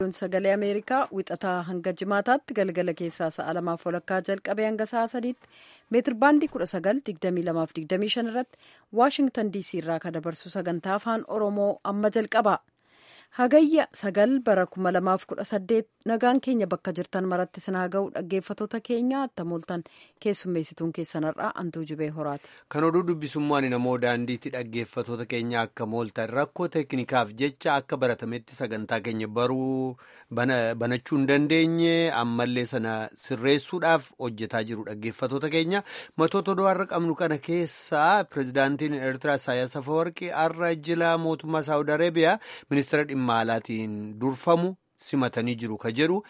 sagalee ameerikaa wixataa hanga jimaataatti galgala keessaa sa'a lamaaf walakkaa jalqabee hanga sa'a sadiitti meetir baandii kudha sagal digdamii lamaaf digdamii shan irratti waashingtan diisii irraa kan dabarsu sagantaa afaan oromoo amma jalqaba hagayya sagal bara kuma lamaaf kudha saddeet nagaan keenya bakka jirtan maratti sinaa ga'u dhaggeeffatoota keenya attamooltan keessummeessituun keessanarraa antuu jibee horaati. kan oduu dubbisummaan namoo daandiitti dhaggeeffatoota keenya akka mooltan rakkoo teeknikaaf jecha akka baratametti sagantaa keenya baruu banachuu hin dandeenye ammallee sana sirreessuudhaaf hojjetaa jiru dhaggeeffatoota keenya matoota oduu har'a qabnu kana keessaa pirezidaantiin eertiraa isaayyaas afawarqii har'a jila mootummaa saawud areebiyaa ministeera dhimma alaatiin durfamu simatanii jiru ka jedhu.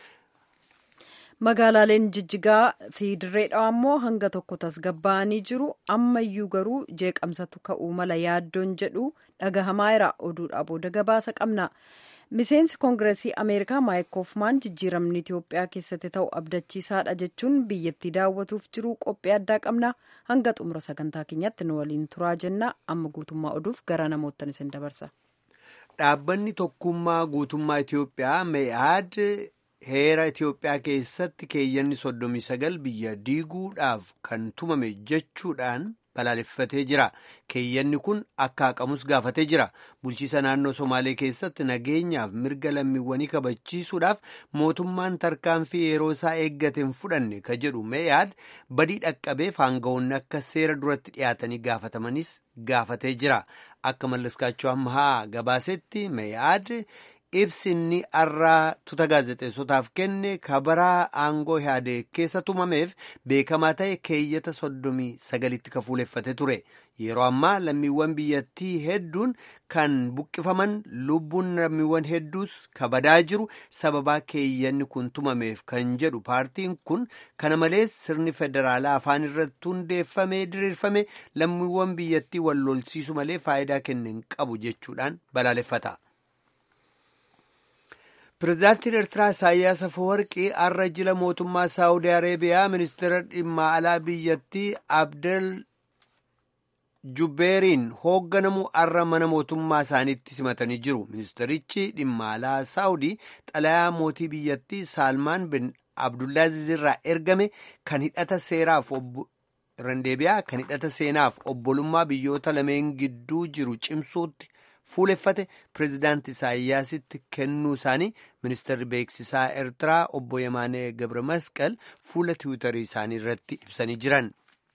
magaalaaleen jijjigaa fi dirree dhawaa immoo hanga tokko tasgabbaa'anii jiru ammayyuu garuu jeeqamsatu ka'uu mala yaaddoon jedhu dhagahamaa jira oduudhaa booda gabaasa qabna miseensi koongireesii ameerikaa maayik koofmaan jijjiiramni itiyoophiyaa keessatti ta'u abdachiisaadha jechuun biyyattii daawwatuuf jiru qophii addaa qabna hanga xumura sagantaa keenyatti nu waliin turaa jenna amma guutummaa oduuf gara namoottan isin dabarsa. dhaabbanni tokkummaa guutummaa itiyoophiyaa mee'aad. heera Itiyoophiyaa keessatti keeyyanni soddomii sagal biyya diiguudhaaf kan tumame jechuudhaan balaaleffatee jira. Keeyyanni kun akka haqamus gaafatee jira. Bulchiisa naannoo Somaalee keessatti nageenyaaf mirga lammiiwwanii kabachiisuudhaaf mootummaan tarkaanfii yeroo isaa eeggate hin fudhanne ka jedhu mee'aad badii dhaqqabeef aangawoonni akka seera duratti dhiyaatanii gaafatamanis gaafatee jira. Akka mallaskaachuu ammaa gabaasetti mee'aad. ibsinni har'aa tuuta gaazexeessotaaf kenne kabaraa aangoo yaadee keessa tumameef beekamaa ta'e keeyyata soddomii sagalitti ka fuuleffate ture yeroo ammaa lammiiwwan biyyattii hedduun kan buqqifaman lubbuun lammiiwwan hedduus kabadaa jiru sababaa keeyyanni kun tumameef kan jedhu paartiin kun kana malees sirni federaalaa afaan irratti hundeeffamee diriirfame lammiiwwan biyyattii wal lolsiisu malee faayidaa kenne hin qabu jechuudhaan balaaleffata. Pireezidaantiin Eertiraa Isaayyaas Afawarqii har'a jila mootummaa Saawudii Areebiyaa ministeera dhimma alaa biyyattii Abdel Jubbeeriin hoogganamu har'a mana mootummaa isaaniitti simatanii jiru. Ministeerichi dhimma alaa Saawudii xalayaa mootii biyyattii Saalmaan bin Abdullaaziz irraa ergame kan hidhata seeraaf Randeebiyaa kan hidhata seenaaf obbolummaa biyyoota lameen gidduu jiru cimsuutti. fuuleffate pireezidaanti isaayyaasitti kennuu isaanii ministeerri beeksisaa eertiraa obbo Yemaanee Gabre Masqal fuula tiwiitarii isaanii irratti ibsanii jiran.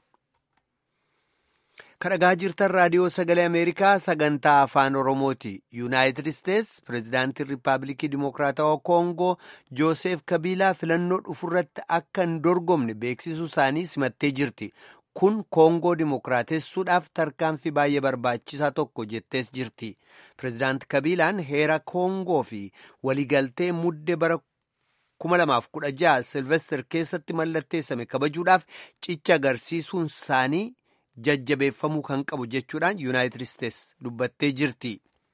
kadhagaa jirtan raadiyoo sagalee ameerikaa sagantaa afaan oromooti yuunaayitid isteets pireezidaantiin riippaabilikii dimokiraatawaa koongoo jooseef kabiilaa filannoo dhufurratti akka hin dorgomne beeksisuu isaanii simattee jirti. kun koongoo dimokiraatessuudhaaf tarkaanfii baay'ee barbaachisaa tokko jettees jirti pireezidaanti kabiilaan heera koongoo fi waliigaltee muddee bara 2016 silvester keessatti mallatteessame kabajuudhaaf cicha agarsiisuun isaanii jajjabeeffamuu kan qabu jechuudhaan yuunaayitid isteets dubbattee jirti.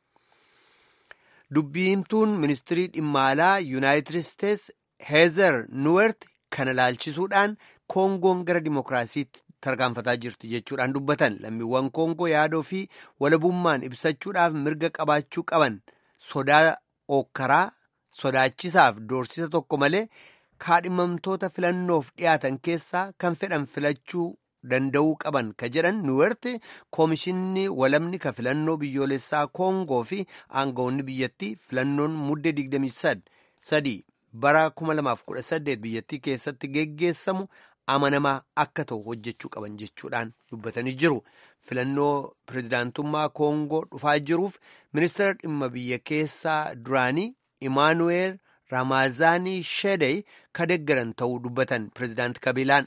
dubbiimtuun ministirii dhimma alaa yuunaayitid isteets heezer nuwert kana laalchisuudhaan koongoon gara dimokiraasiitti tarkaanfataa jirti jechuudhaan dubbatan lammiiwwan koongoo yaadoo fi walabummaan ibsachuudhaaf mirga qabaachuu qaban sodaa okkaraa sodaachisaaf doorsisa tokko malee kaadhimamtoota filannoof dhiyaatan keessaa kan fedhan filachuu danda'uu qaban ka jedhan nuwerti koomishinni walabni ka filannoo biyyoolessaa koongoo fi aangawoonni biyyattii filannoon muddee 23 bara 2018 biyyattii keessatti geggeessamu amanamaa akka ta'u hojjechuu qaban jechuudhaan dubbatanii jiru filannoo pireezidaantummaa koongoo dhufaa jiruuf ministeera dhimma biyya keessaa duraanii imaanuweel raamaazaanii shedey ka deggaran ta'uu dubbatan pireezidaanti kabiilaan.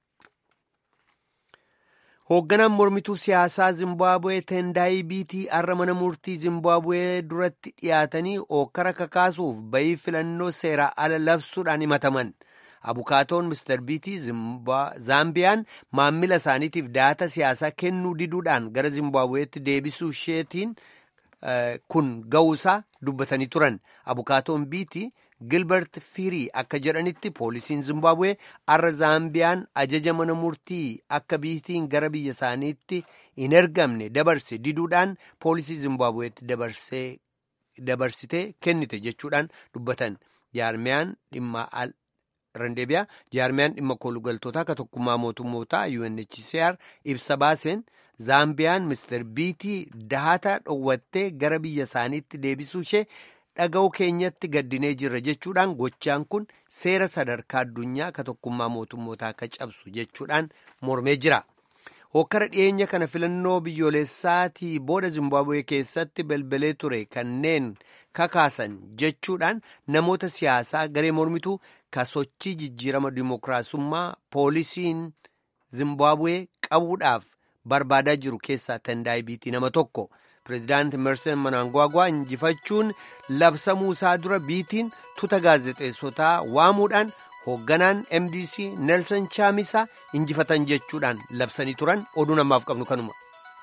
hoogganaan mormituu siyaasaa zimbaabuwee tendaayi biitii har'a mana murtii zimbaabuwee duratti dhiyaatanii ookkara kakaasuuf bayii filannoo seeraa ala labsuudhaan himataman. abukaatoon mister biitii zaambiyaan maammila isaaniitiif daata siyaasaa kennuu diduudhaan gara zimbaabuweetti deebisuu isheetiin kun ga'uusaa dubbatanii turan abukaatoon biitii gilbert firii akka jedhanitti poolisiin zimbaabuwee har'a zaambiyaan ajaja mana murtii akka biitiin gara biyya isaaniitti hin ergamne dabarse diduudhaan poolisii zimbaabuweetti dabarsee dabarsitee kennite jechuudhaan dubbatan jaarmiyaan dhimma randeebiyaa jaarmiyaan dhimma koolugaltootaa ka tokkummaa mootummootaa UNHCR ibsa baaseen zaambiyaan mister biitii dahata dhowwattee gara biyya isaaniitti deebisuu ishee dhaga'uu keenyatti gaddinee jirra jechuudhaan gochaan kun seera sadarkaa addunyaa ka tokkummaa mootummootaa ka cabsu jechuudhaan mormee jira. hokkara dhiyeenya kana filannoo biyyoolessaatii booda zimbaabuwee keessatti belbelee ture kanneen kakaasan jechuudhaan namoota siyaasaa garee mormituu ka sochii jijjiirama dimookiraasummaa poolisiin zimbaabuwee qabuudhaaf barbaadaa jiru keessaa tandaayibiitii nama tokko pireezidaanti mersen manaangwaagwaa injifachuun labsamuu isaa dura biitiin tuuta gaazexeessotaa waamuudhaan hoogganaan mdc nelson chaamisa injifatan jechuudhaan labsanii turan oduu namaaf qabnu kanuma.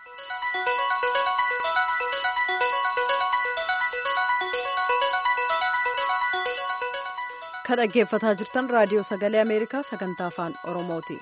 kan dhaggeeffataa jirtan raadiyoo sagalee ameerikaa sagantaa afaan oromooti.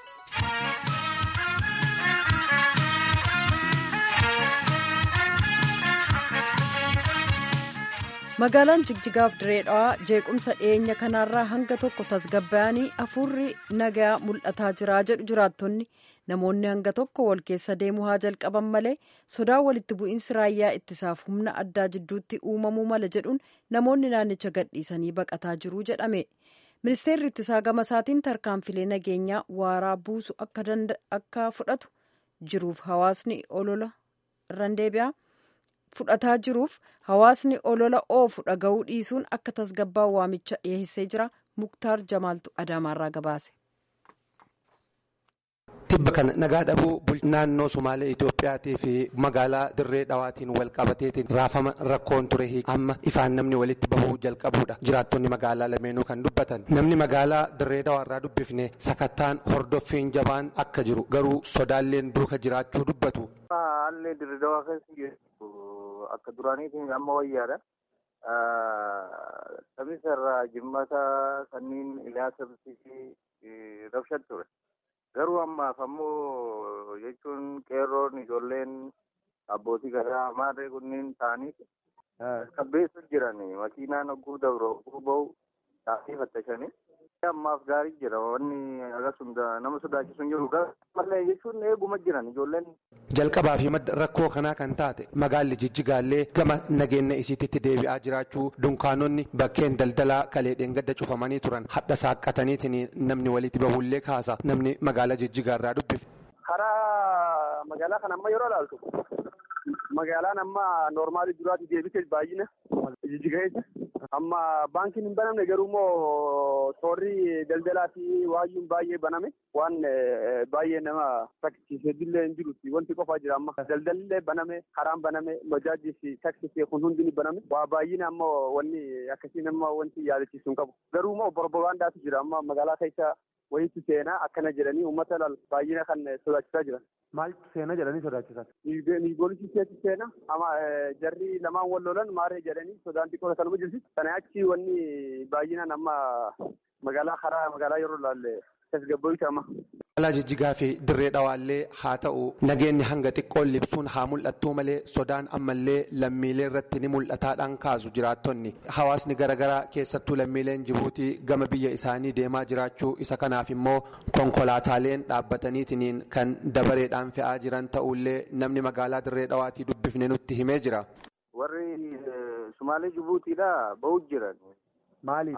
magaalaan jigjigaaf direedhaa jeequmsa dhiyeenya kanaarraa hanga tokko tasgabbaa'anii hafuurri nagaa mul'ataa jiraa jedhu jiraattonni namoonni hanga tokko wal keessa deemuu haa jalqaban malee sodaa walitti bu'iinsi raayyaa ittisaaf humna addaa jidduutti uumamuu mala jedhuun namoonni naannicha gadhiisanii baqataa jiruu jedhame ministeerri ittisaa gama isaatiin tarkaanfilee nageenyaa waaraa buusu akka fudhatu jiruuf hawaasni olola irraan deebi'a. fudhataa jiruuf hawaasni olola oofu dhaga'uu dhiisuun akka tasgabbaa'u waamicha dhiyeessee jira muktaar jamaaltu adaamaarraa gabaase. tibba kana nagaa dhabuu naannoo sumaalee itoophiyaatii fi magaalaa dirree dhawaatiin wal qabateetiin raafama rakkoon ture amma ifaan namni walitti bahuu jalqabuudha jiraattonni magaalaa lameenuu kan dubbatan namni magaalaa dirree dhawaarraa dubbifne sakattaan hordoffiin jabaan akka jiru garuu sodaalleen duuka jiraachuu dubbatu. haalli dirree dhawaa keessa akka duraaniitiin amma wayyaadha. Sabisa irraa jimmata sanniin ilaalcha rabshan ture. Garuu ammaaf ammoo jechuun qeerroon ijoolleen abbootii gadaa maarree kunniin ta'anii qabbeessu jiran makiinaan hogguu dabro hogguu bahu taa'anii fattashanii. ammaaf gaarii jira wanni akkasuma nama sodaachisu hin jiru malee jechuun eeguma jiran ijoolleen. jalqabaa fi madda rakkoo kanaa kan taate magaalli jijjigaallee gama nageenya isiititti deebi'aa jiraachuu dunkaanonni bakkeen daldalaa kaleedhaan gadda cufamanii turan hadha saaqqataniitiin namni walitti bahullee kaasa namni magaalaa jijjigaarraa dubbifne. karaa magaalaa kana amma yeroo ilaaltu magaalaan amma noormaalii duraatti deebite baay'ina jijjigaessa. amma baankiin hin banamne garuu immoo toorri daldalaa fi waayyuun baay'ee baname waan baay'ee nama rakkisiisee dillee hin jirutti wanti qofaa jira amma daldallee baname karaan baname majaajii fi taksisii kun hundi ni baname waa baay'ina amma wanni akkasii nama wanti yaadachiisu hin qabu garuu immoo borbobaandaatu jira amma magaalaa keessa wayiitti seenaa akkana jedhanii uummata laal baay'ina kan sodaachisaa jiran. Maaltu seenaa jedhanii sodaachisan? Nigoolisiseeti seena ama jarri lamaan wal lolan maaree jedhanii sodaan xiqqoo kanuma jirti. Kana achi wanni baay'inaan amma magaalaa karaa magaalaa yeroo ilaalle tasgabbaa'u amma. Magaalaa jijjigaa fi dirree dhawaallee haa ta'u nageenyi hanga xiqqoon libsuun haa mul'attuu malee sodaan ammallee lammiilee irratti ni mul'ataadhaan kaasu jiraattonni hawaasni garaagaraa keessattuu lammiileen jibuutii gama biyya isaanii deemaa jiraachuu isa kanaaf immoo konkolaataaleen dhaabbataniitiin kan dabareedhaan fe'aa jiran ta'ullee namni magaalaa dirree dhawaatii dubbifne nutti himee jira. Warri Sumaalee Jibuutiidha bahu jiran. Maali?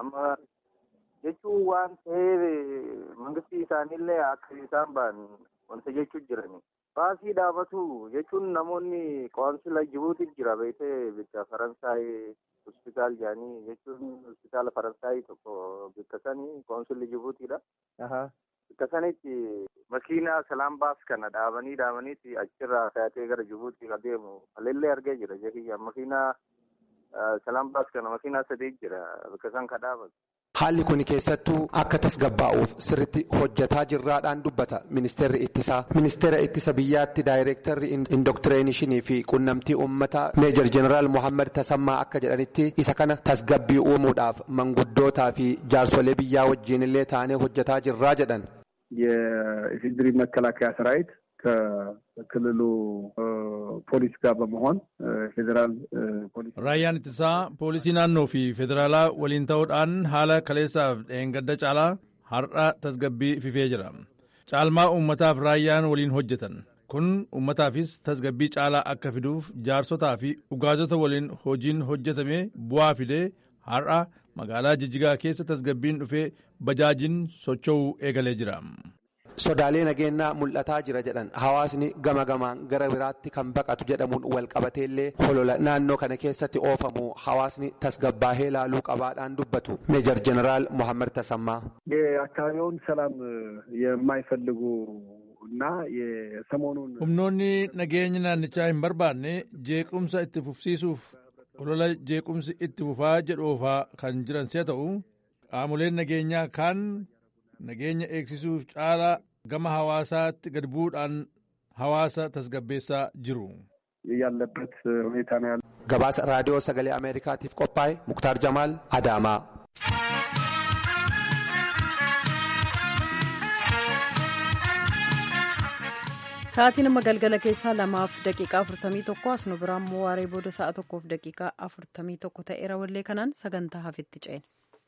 jechuun waan ta'eef mangistii isaaniillee akka isaan ba'an wanta jechuun jirani. Baasii dhaabatu jechuun namoonni qo'ansila Jibuutii jira beekee bikka Faransaay hospitaal jedhanii jechuun hospitaala Faransaay tokko bikka sanii qo'ansilli Jibuutiidha. Bikka sanitti makiinaa salaan baas kana dhaabanii dhaabaniiti achirraa fe'atee gara Jibuutii adeemu alillee argee jira jechuudha. Makiinaa salaan baas kana makiinaa sadii jira bikka san ka dhaabatu. Haalli kun keessattuu akka tasgabbaa'uuf sirritti hojjetaa jirraadhaan dubbata ministeerri ittisaa. Ministeera ittisa biyyaatti daayireektarri indoktireeshinii fi qunnamtii uummataa meejar jeneraal Mohaammed Tasammaa akka jedhanitti isa kana tasgabbii uumuudhaaf manguddootaa fi jaarsolee biyyaa wajjin illee taanee hojjetaa jirraa jedhan. የኢፌዴሪ መከላከያ ሰራዊት ከክልሉ ፖሊስ ጋር በመሆን ፌዴራል ፖሊስ Raayyaan ittisaa poolisii naannoo fi federaalaa waliin ta'uudhaan haala kaleessaaf dheengadda caalaa har'a tasgabbii fifee jira. Caalmaa uummataaf raayyaan waliin hojjetan. Kun uummataafis tasgabbii caalaa akka fiduuf jaarsotaa fi ugaazota waliin hojiin hojjetame bu'aa fidee har'a magaalaa Jijjigaa keessa tasgabbiin dhufee bajaajiin socho'uu eegalee jira. Sodaalee nageenyaa mul'ataa jira jedhan hawaasni gama gamaan gara biraatti kan baqatu jedhamuun wal qabateellee holola naannoo kana keessatti oofamu hawaasni tasgabbaahee laaluu qabaadhaan dubbatu meejar jeneraal Mohaammed Tasammaa. የአካባቢውን ሰላም የማይፈልጉ እና የሰሞኑን Humnoonni nageenya naannichaa hin barbaanne jeequmsa itti fufsiisuuf olola jeequmsi itti fufaa jedhoofaa kan jiran si'a ta'u qaamoleen nageenyaa kaan nageenya eegsisuuf caalaa gama hawaasaatti gad bu'uudhaan hawaasa tasgabbeessaa jiru. ያለበት ሁኔታ ነው ያለው። Gabaasa raadiyoo sagalee Ameerikaatiif qophaa'e Muktaar Jamaal Adaamaa. Sa'aatiin amma galgala keessaa lamaaf daqiiqaa afurtamii tokko as nu biraan immoo waaree booda sa'a tokkoof daqiiqaa afurtamii tokko ta'eera wallee kanaan sagantaa hafetti ceena.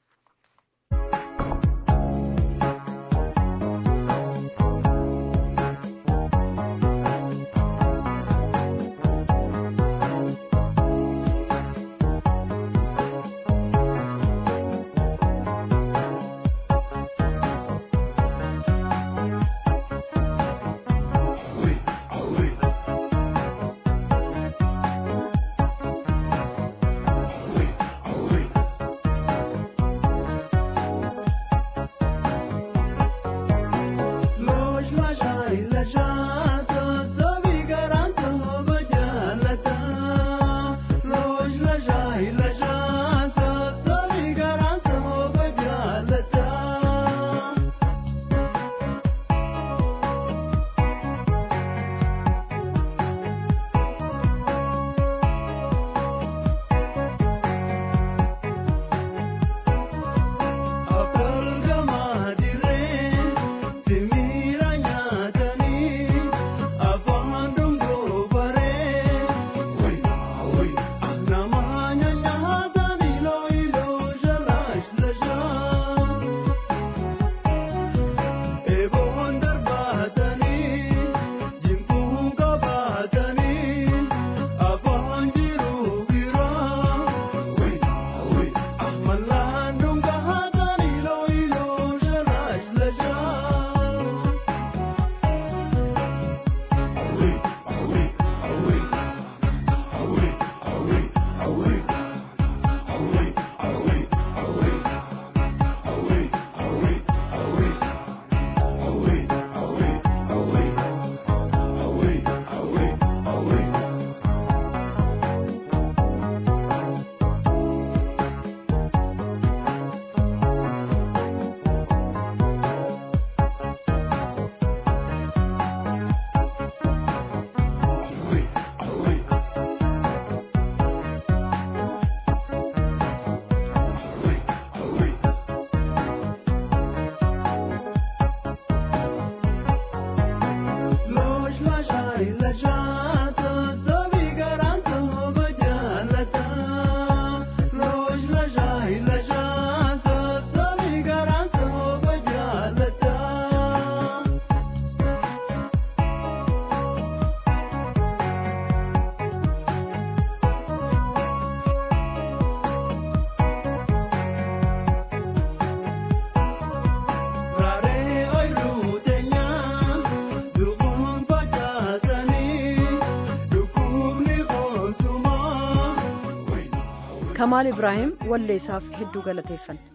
Kamaal Ibraahim walleessaaf hedduu galateeffanna.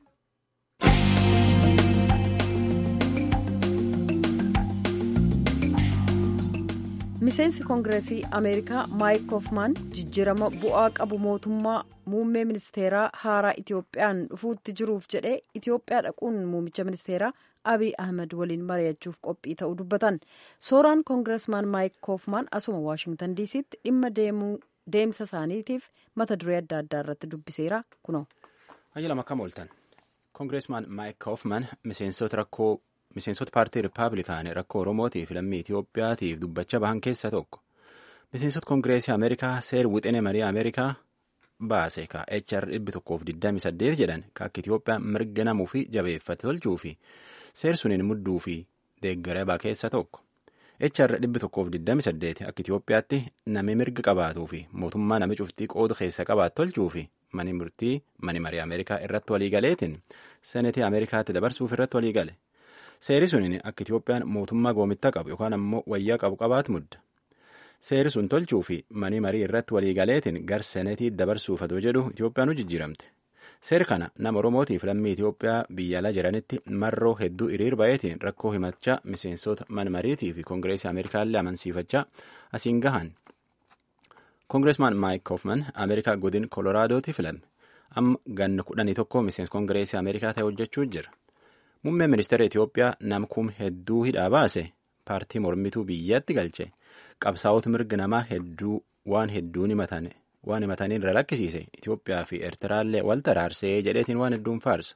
Miseensi Koongireesii Ameerikaa Maayik Koofmaan jijjiirama bu'aa qabu mootummaa muummee ministeeraa haaraa Itiyoophiyaan dhufuutti jiruuf jedhee Itiyoophiyaa dhaquun muummicha ministeeraa Abiy Ahmed waliin mari'achuuf qophii ta'uu dubbatan. Sooraan Koongireesmaan Maayik Koofmaan asuma Waashingtan diisiitti dhimma deemsa isaaniitiif mata duree adda addaa irratti dubbiseera kunoo. Hayya lama akkam ooltan. Koongireesmaan Maayik Koofman miseensota rakkoo miseensota paartii rippaabilikaanii rakkoo oromootiif lammii itiyoophiyaatiif dubbacha bahan keessa tokko miseensota koongireesii ameerikaa seer wixinee marii ameerikaa baase ka hr 128 jedhan ka akka itiyoophiyaa mirga namuu fi jabeeffate tolchuu fi seer suniin mudduu fi deeggaree keessa tokko hr 128 akka itiyoophiyaatti nami mirga qabaatuu fi mootummaa nami cuftii qoodu keessa qabaatu tolchuu fi mani murtii mani marii ameerikaa irratti waliigaleetiin senetii ameerikaatti dabarsuuf irratti waliigale seeri suniin akka itiyoophiyaan mootummaa goomitta qabu yookaan ammoo wayyaa qabu qabaatu mudda seeri sun tolchuu fi mani marii irratti waliigaleetiin gar senetii dabarsuuf adoo jedhu itiyoophiyaan jijjiiramte seer kana nama oromootiif lammii itiyoophiyaa biyya ala jiranitti marroo hedduu hiriir bayeetiin rakkoo himachaa miseensota man mariitii fi koongireesii ameerikaallee amansiifachaa asiin gahan koongireesmaan maayik koofman ameerikaa godin koloraadooti filame amma ganna kudhanii tokko miseensa koongireesii ameerikaa ta'e hojjechuu jira muummeen ministeera itiyoophiyaa nam kum hedduu hidhaa baase paartii mormituu biyyatti galche qabsaa'ota mirga namaa hedduu waan hedduun himatane waan himataniin irra lakkisiise itiyoophiyaa fi eertiraallee wal taraarsee jedheetiin waan hedduun faarsa.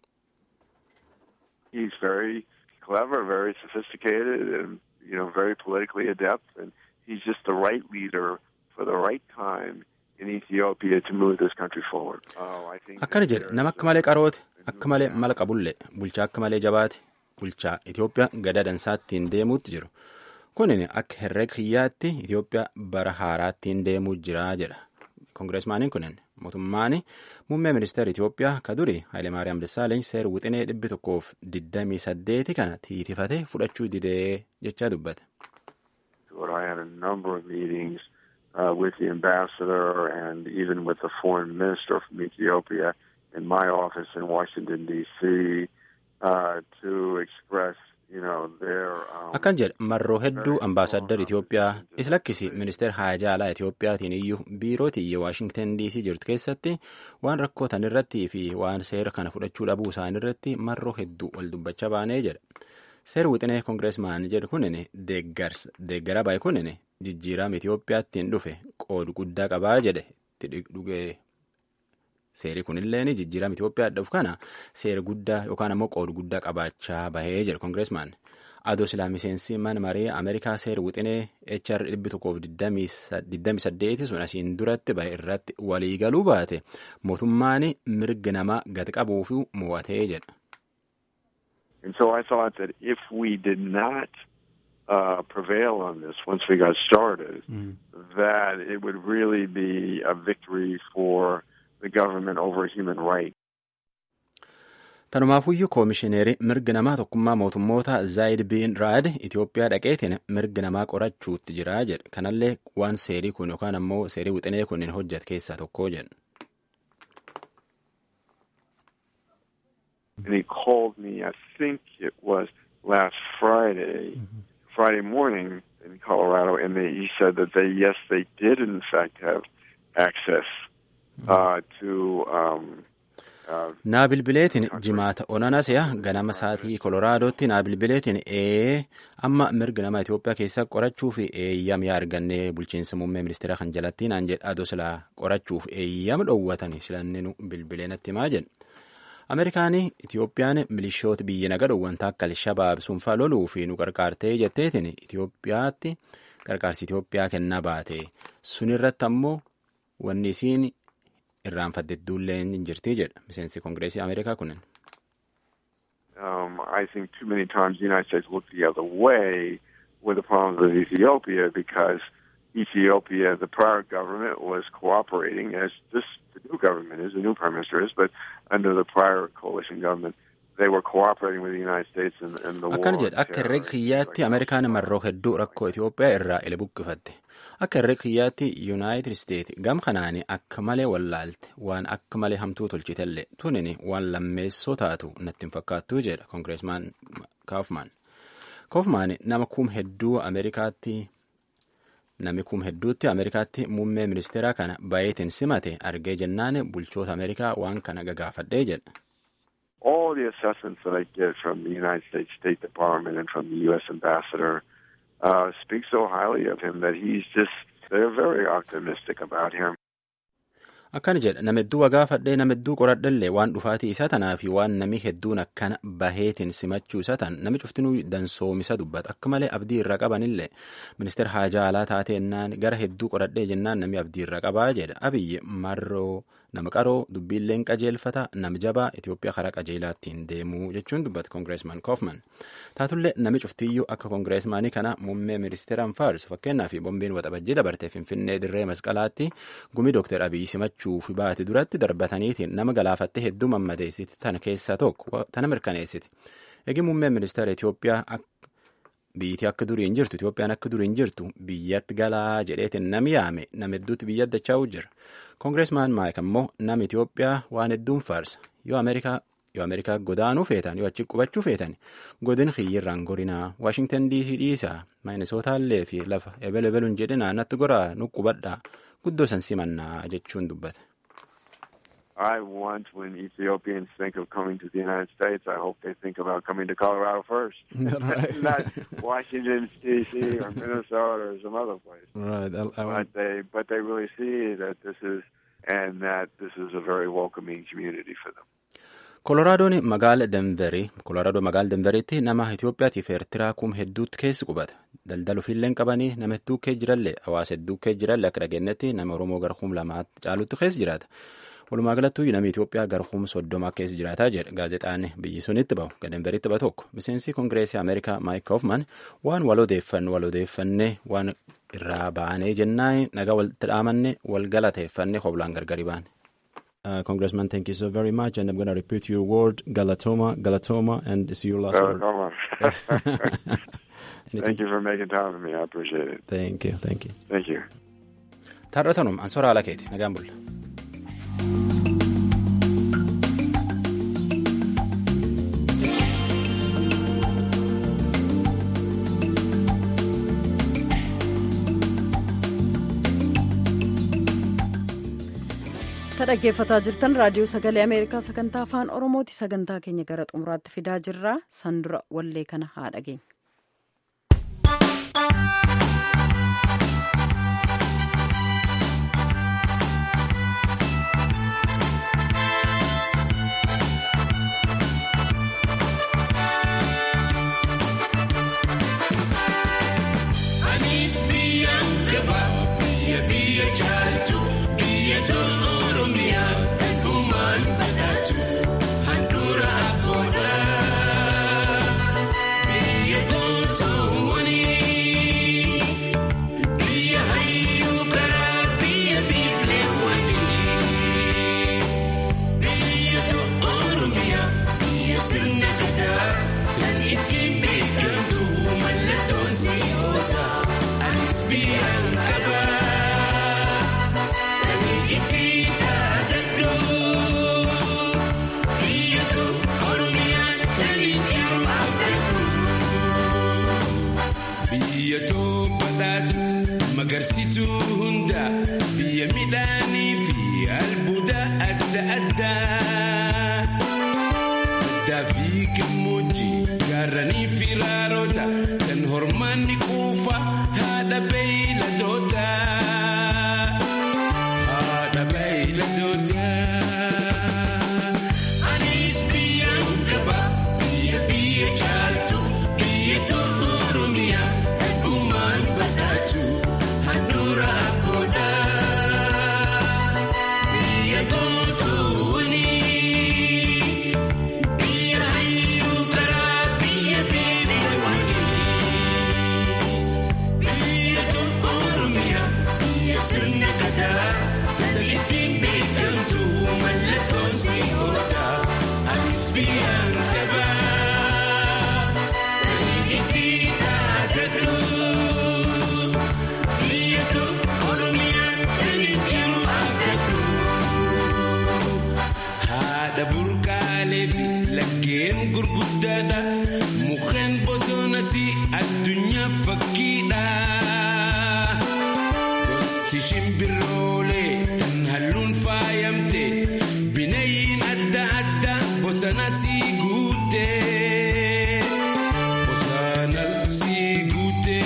He's very clever, very sophisticated, and you know, very politically adept, and he's just the right leader for the right time in Ethiopia to move this country forward. Oh, I think akkana jedhe nama akka malee qaroote akka malee mala qabulle bulchaa akka malee jabaate bulchaa Itiyoophiyaa gada dansaattiin deemuutti jiru kunin akka herrega kiyyaatti Itiyoophiyaa bara haaraattiin deemuu jira jedha koongireesmaaniin kunin mootummaan muummee ministeera Itiyoophiyaa ka duri Hayilemaariyaam Dassaaleny seera wixinee dhibbi tokkoof digdamii saddeeti kana tiitifate fudhachuu didee jechaa dubbate. I had a number of meetings uh, with the ambassador and even with the foreign minister from Ethiopia in my office in Washington, D.C. Uh, to express akkan jedhe marroo hedduu ambaasaddar Itiyoophiyaa isa lakkisi ministeera haajaa alaa Itiyoophiyaatiin iyyuu biiroo tiyya Waashingtan DC jirtu keessatti waan rakkootan irratti fi waan seera kana fudhachuu dhabuu isaanii irratti marroo hedduu wal dubbachaa baanee jedha. Seera wixinee koongireesmaan jedhu kunin deeggara baay'ee kunin jijjiirama Itiyoophiyaattiin dhufe qoodu guddaa qabaa jedhe itti dhugee seeri kunilleen jijjiirama Itiyoophiyaa dhufu kana seera guddaa yookaan ammoo qoodu guddaa qabaachaa bahee jedha koongireesmaan. Adoo silaa miseensi mana maree Ameerikaa seera wixinee HR 128 sun asiin duratti bahe irratti waliigaluu baate mootummaan mirga namaa gad qabuuf mo'atee jedha. And so I thought that if we did not uh, prevail on this once we got started, mm. that it would really be a victory for the government over human rights. Tanumaafuyyuu koomishineerii mirga namaa tokkummaa mootummoota Zaayid Biin Raad Itiyoophiyaa dhaqeetiin mirga namaa qorachuutti jira jedhe. Kanallee waan seerii kun yookaan ammoo seerii wixinee kun hin hojjete keessaa tokko jedhe. And he called me, I think it was last Friday, mm-hmm. Friday morning in Colorado, and they, he said that they, yes, they did in fact have access uh, to. Um, naa bilbileetiin jimaata onanasya ganama saatii koloraadotti naa bilbileetiin ee amma mirga nama Itiyoophiyaa keessa qorachuuf eeyyama argannee bulchiinsa muummee ministeera kan jalatti naan jedha adoo silaa qorachuuf eeyyama dhoowwatani silanninu bilbilee natti himaa jedhe. Ameerikaanii Itiyoophiyaan milishoota biyya naga dhoowwanta akka Alshabaab sunfaa loluu fi nu qarqaartee jetteetiin Itiyoophiyaatti qarqaarsi Itiyoophiyaa kennaa baate sunirratti ammoo wanni isiin irraanfatte duullee hin jirti jedha miseensi koongireesii Ameerikaa kunin. Um, I think too many times the United States looked the other way with the problems with Ethiopia because Ethiopia, the prior government was cooperating as this the new government is, the new prime minister is, but under the prior coalition government, they were cooperating with the United States in, in the war. Akkana jedha akka herrega kiyyaatti Ameerikaan marroo hedduu rakkoo Itiyoophiyaa irraa ila buqqifatte. Akka herrega kiyyaatti Yuunaayitid Isteet gam kanaani akka malee wallaalte waan akka malee hamtuu tolchitellee tunini waan lammeessoo taatu natti hin fakkaattuu jedha koongireesmaan Kaafmaan. Kaafmaan nama kum hedduu Ameerikaatti Namni kum hedduutti Ameerikaatti muummee ministeeraa kana baay'eetiin simate argee jennaan bulchoota Ameerikaa waan kana gagaafadhee jedha. All the assessments that I get from the United States State Department and from the U.S. Ambassador uh, speak so highly of him that he's just, they're very optimistic about him. akkana jedha nama hedduu wagaafadhee nama hedduu qoradhallee waan dhufaatii isa tanaa fi waan nami hedduun akkana baheetiin simachuu isa tan nami cuftinuu dansoomisa dubbata akka malee abdii irra qabanillee ministeera haajaa alaa taateennaan gara hedduu qoradhee jennaan nami abdii irra qabaa jedha abiyyi marroo nama qaroo dubbiilleen qajeelfata nama jabaa Itoophiyaa karaa qajeelaattiin deemuu jechuun dubbata koongireesmaan koofman taatullee nami cuftiyyuu akka koongireesmaanii kana muummee ministeeraan faarsu fakkeenyaa fi bombiin waxabajjii dabartee finfinnee dirree masqalaatti gumii dooktar abiyyi simachuu fi baate duratti darbataniitiin nama galaafattee hedduu mammadeessiti tana keessaa tokko tana mirkaneessiti eegi muummeen ministeera Itoophiyaa biyyittii akka durii hin jirtu Itoophiyaan akka durii hin jirtu biyyatti galaa jedheetiin nami yaame nama hedduutti biyya addachaa'u jira koongireesmaan maayik ammoo nama Itoophiyaa waan hedduun faarsa yoo Ameerikaa yoo Ameerikaa godaanuu feetan yoo achi qubachuu feetan godin xiyyirraan gorinaa Waashingtan DC dhiisaa Minisootallee fi lafa ebel ebeluun jedhinaa natti goraa nu qubadhaa guddoo san simannaa jechuun dubbata. I want when Ethiopians think of coming to the United States, I hope they think about coming to Colorado first, Right. not Washington D.C. or Minnesota or some other place. Right. I, I But they, but they really see that this is, and that this is a very welcoming community for them. Koloraadoon magaala Denverii Kolooraadoo magaala Denveriitti nama Itoophiyaatiif Eertiraa kum hedduutti keessi qubata. Daldala ofiillee hin qabanii nama hedduu kee jirallee hawaasa hedduu kee jirallee akka dhageenyetti nama Oromoo gara kum lamaatti caalutti keessa jiraata. Walumaa galattuu namni Itoophiyaa gara kum soddoma keessa jiraataa jedha gaazexaan biyyi sunitti bahu ga Denveriitti bahu tokko. Miseensi Kongireesii Ameerikaa Maayik Kaufman waan wal odeeffanne wal odeeffannee waan irraa baanee jennaan nagaa walitti dhaamanne wal galateeffannee hoblaan gargari baane. Uh, Congressman, thank you so very much. And I'm going to repeat your word, Galatoma, Galatoma, and it's your last So, word. come on. Anything? Thank you for making time for me. I appreciate it. Thank you, thank you. Thank you. Taarratanum, ansora ala keeti, nagaan bulla. Ka dhaggeeffataa jirtan raadiyoo sagalee Ameerikaa sagantaa afaan Oromooti sagantaa keenya gara xumuraatti fidaa jirra. San dura wallee kana haa dhageenya. Anis biyyaan gaba biyya biyya jaalatu biyya tolu oromiyaa kan uumaan badhaatu handhuura abboodha. Biyya gootoowwanii biyya hayyuu karaa biyya biifleewwanii biyya tolu oromiyaa biyya sirna gadaa kan ittiin beekamtu mallattoon si'oodha. Anis biyyaan qaba kan ittiin dhaadadhu biyya tolu oromiyaan kan jiru abdadhu. Biyya badhaatu magarsituu hunda biyya midhaanii fi albuuda adda addaa. Baddaa fi gammoojjii gaarranii fi raaroota kan hormaanni quufa haadha beeyladoota. Haadha beeyladoota. Anis biyyaan qaba biyya biyya jaaltu biyya tolu oromiyaa kan uumaan badhaatu handhuura abboodha. Biyya gootoowwanii biyya hayyuu karaa biyya beelawanii biyya tolu oromiyaa biyya sirna gadaa kan ittiin beekamtu mallattoon si'oodha. Anis biyyaan qaba kan ittiin dhaadadhu biyya tolu oromiyaa kan jiru abdadhu. Haadha burqaalee fi laggeen gurguddaadha. Mukkeen bosonas addunyaa fakkiidha. Gosti shimbiroolee kan halluun faayamte bineeyyiin adda addaa bosanas guute. Bosanas guute.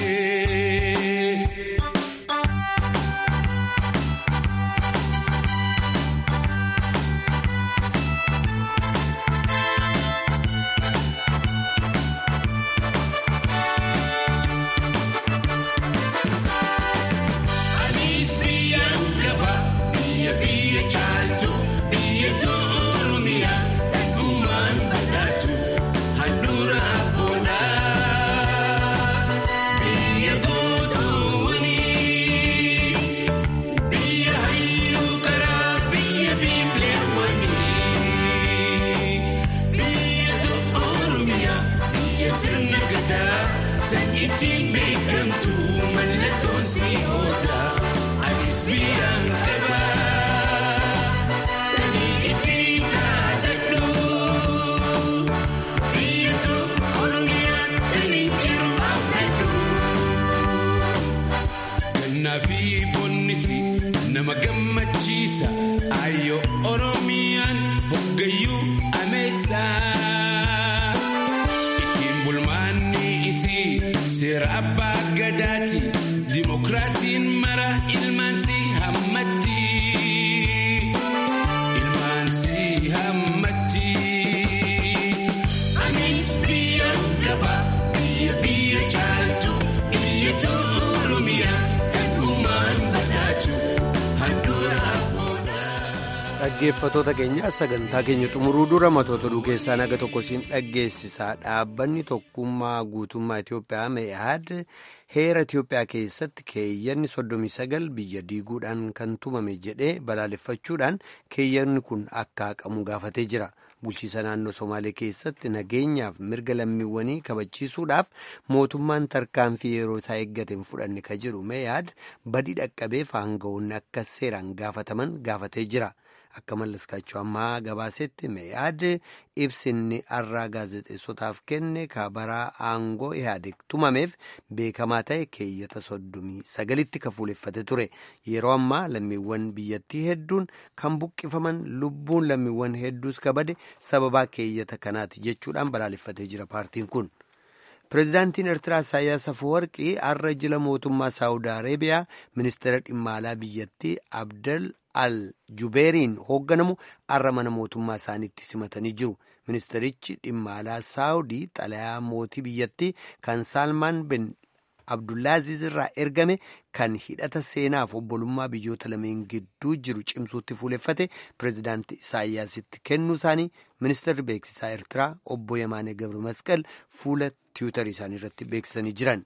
bilisa ayo oromiyaan hoggayyuu ameessaa ittiin bulmaanni isii seera abbaa gadaati dimokiraasiin mara ilmaansi hammatti ilmaansi hammatti anis biyya qaba biyya biyya caaltu biyya oromiyaa kan uumaan badhaatu handhuura abboodha. Dhaggeeffatoota keenya sagantaa keenya xumuruu dura matoota oduu keessaa naga tokko siin dhaggeessisaa dhaabbanni tokkummaa guutummaa Itoophiyaa mee'aad heera Itoophiyaa keessatti keeyyanni 39 biyya diiguudhaan kan tumame jedhee balaaleffachuudhaan keeyyanni kun akka haqamu gaafatee jira. Bulchiisa naannoo Somaalee keessatti nageenyaaf mirga lammiiwwanii kabachiisuudhaaf mootummaan tarkaanfii yeroo isaa eeggate hin fudhanne ka jedhu mee'aad badii dhaqqabeef aangawoonni akka seeraan gaafataman gaafatee jira. Akka mallaskaachuu ammaa gabaasetti mee'aad ibsinni har'aa gaazexeessotaaf kenne kabaraa aangoo ihaadeg tumameef beekamaa ta'e keeyyata soddomii sagalitti ka fuuleffate ture. Yeroo ammaa lammiiwwan biyyattii hedduun kan buqqifaman lubbuun lammiiwwan hedduus kabade sababaa keeyyata kanaati jechuudhaan balaaleffatee jira paartiin kun. Pireezidaantiin Eertiraa Isaayyaas Afeworqii har'a jila mootummaa Saawud Areebiyaa ministeera dhimma alaa biyyattii Abdel al Jubeeriin hoogganamu har'a mana mootummaa isaaniitti simatanii jiru. Ministeerichi dhimma alaa Saawudii xalayaa mootii biyyattii kan Saalmaan bin Abdullaaziz irraa ergame kan hidhata seenaaf obbolummaa biyyoota lameen gidduu jiru cimsuutti fuuleffate pireezidaantii Isaayyaasitti kennuu isaanii ministeerri beeksisaa Eertiraa obbo Yamaanee Gabri Masqal fuula tiwutarii isaanii irratti beeksisanii jiran.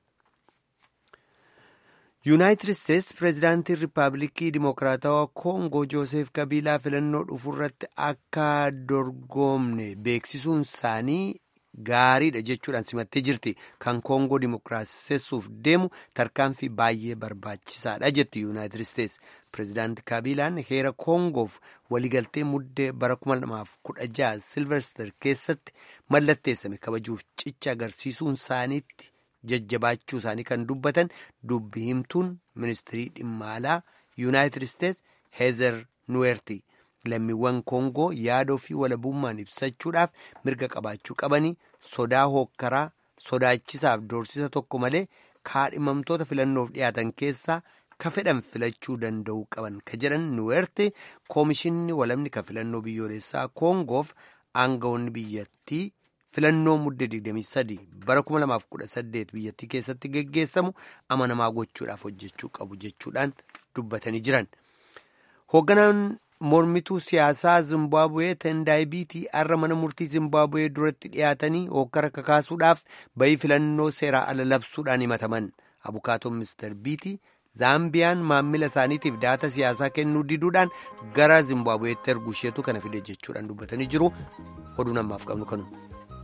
yuunaayitid isteetsi pireezidaantii riippaabilikii dimokiraatawaa koongoo jooseef kabiilaa filannoo dhufuurratti akka dorgomne beeksisuun isaanii gaariidha jechuudhaan simattee jirti kan koongoo dimokiraasessuuf deemu tarkaanfii baay'ee barbaachisaadha jetti yuunaayitid isteetsi pireezidaantii kabiilaan heera koongoof waliigaltee muddee bara 2016 silverster keessatti mallatteessame kabajuuf cicha agarsiisuun isaaniitti. jajjabaachuu isaanii kan dubbatan dubbi himtuun ministirii dhimma alaa yuunaayitid isteetsi heezer nuweerti lammiiwwan koongoo yaada ofii walabummaan ibsachuudhaaf mirga qabaachuu qabanii sodaa hookkaraa sodaachisaaf doorsisa tokko malee kaadhimamtoota filannoof dhiyaatan keessaa ka fedhan filachuu danda'uu qaban ka jedhan nuweerti koomishinni walabni ka filannoo biyyoolessaa koongoof aangawoonni biyyattii. filannoo muddee 23 bara 2018 biyyattii keessatti geggeessamu amanamaa gochuudhaaf hojjechuu qabu jechuudhaan dubbatanii jiran. hoogganaan mormituu siyaasaa zimbaabuwee tendaayibiitii har'a mana murtii zimbaabuwee duratti dhiyaatanii hokkara kakaasuudhaaf bayii filannoo seeraa ala labsuudhaan himataman abukaatoon mister biitii zaambiyaan maammila isaaniitiif daata siyaasaa kennuu diduudhaan gara zimbaabuweetti ergu isheetu kana fide jechuudhaan dubbatanii jiru oduun ammaaf qabnu kanuma.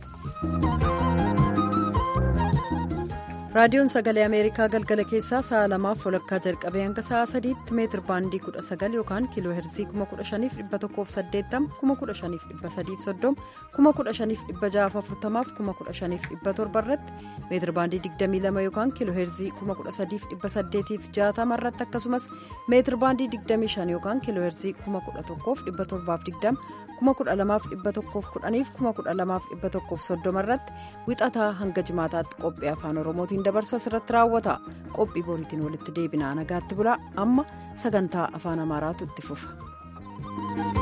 raadiyoon sagalee ameerikaa galgala keessaa sa'a lamaaf walakkaa jalqabee hanga sa'a sadiitti meetir baandii kudha sagal yookaan kiiloo heerzii kuma kudha shaniif dhibba tokkoof saddeettama kuma kudha shaniif dhibba sadiif soddoma kuma kudha shaniif dhibba ja'aaf afurtamaaf kuma kudha shaniif dhibba torba irratti meetir baandii digdamii lama yookaan kiiloo heerzii kuma kudha sadiif dhibba saddeetiif jaatama irratti akkasumas meetir baandii digdamii shan yookaan kiiloo heerzii kuma kudha tokkoof dhibba torbaaf digdama kuma kudha lamaaf dhibba tokkoof kudhaniif kuma kudha lamaaf dhibba tokkoof soddoma irratti wixataa hanga jimaataatti qophii afaan oromootiin dabarsu asirratti raawwata qophii boriitiin walitti deebinaa nagaatti bulaa amma sagantaa afaan amaaraatu itti fufa.